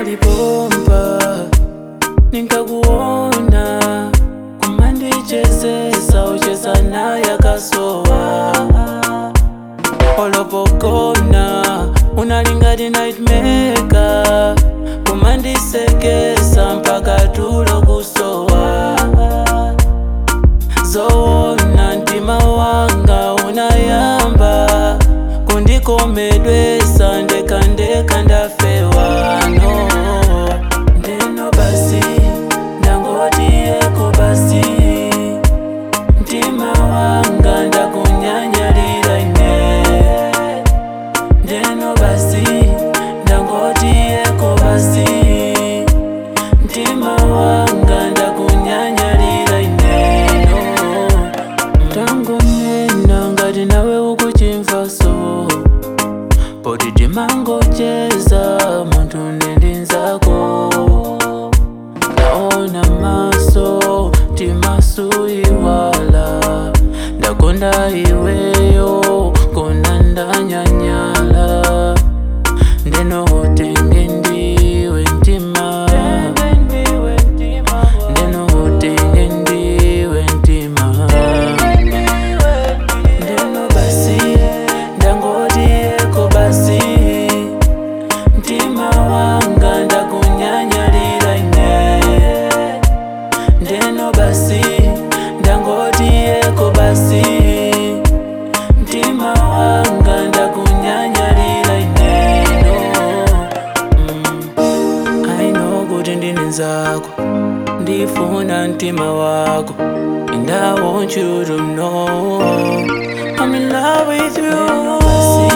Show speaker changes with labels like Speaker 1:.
Speaker 1: unalipompa nikakuona kumandichezesa ucheza naye akasowa olopokona unalingati nightmaker kumandisekesa mpaka tulo kusowa zoona mtima wanga unayamba kundikomedwesa ndekandeka ndafewa no ndeno basi ndangotiyeko basi mtima wanga ndakunyanyalira ine ndeno basi ndangotiyeko basi mtima wanga ndakunyanyalira ineno tangonena ngati nawe ukuchimvaso poti timangocheza munthu nendinzako naona maso timasuiwala ndakonda iweyo kona ndanyanyala ndeno utenge ndiwe mtima ndeno utenge ndiwe mtima ndeno basi ndangotiyeko basi mtima wanga ndakunyanyalira ine ndeno basi ndangotiyeko basi mtima wanga ndakunyanyalira ineno mm. aino kuti ndine nzako ndifuna mtima wako and I want you to know I'm in love with you